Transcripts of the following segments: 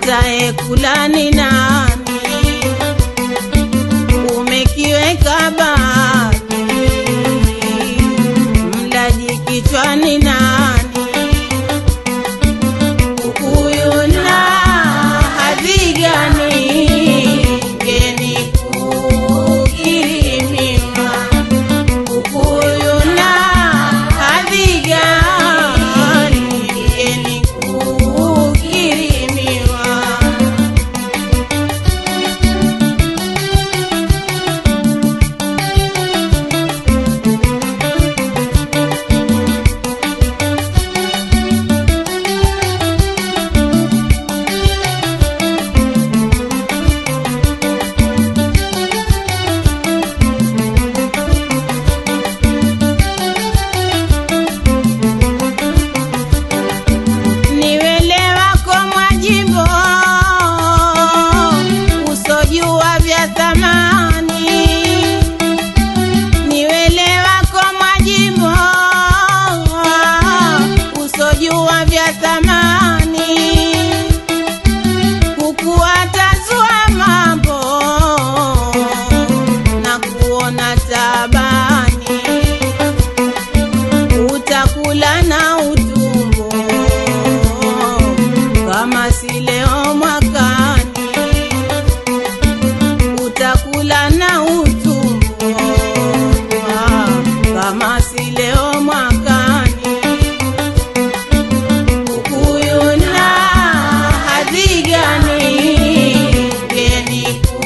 atayekula ni nani? Umekiweka baki, mlaji kichwani nani? Huyu na hadhi gani? Ngeni kukirimiwa Ukuyu na hadhi gani? Ngeni kukirimiwa niwelewa kwa mwajimbo usojua vya thamani niwelewa kwa mwajimbo usojua vya thamani kukuatazua mambo na kuona tabani utakula na utumbo kama si leo mwakani, utakula na utumbo ah, kama si leo mwakani. Ukuyu na hadhi gani? Ngeni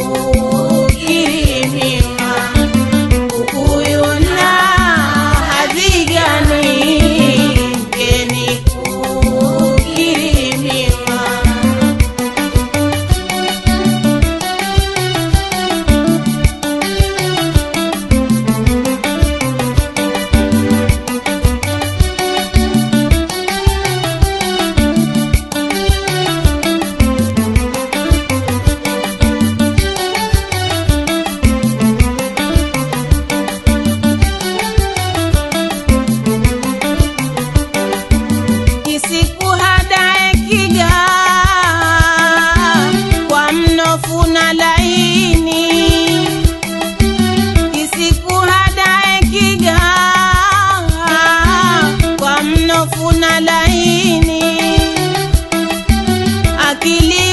kukirimiwa Ukuyu na hadhi gani? Ngeni kukirimiwa kisikuhadae kiga kwa mnofu na laini kisikuhadae kiga kwa mnofu na laini akili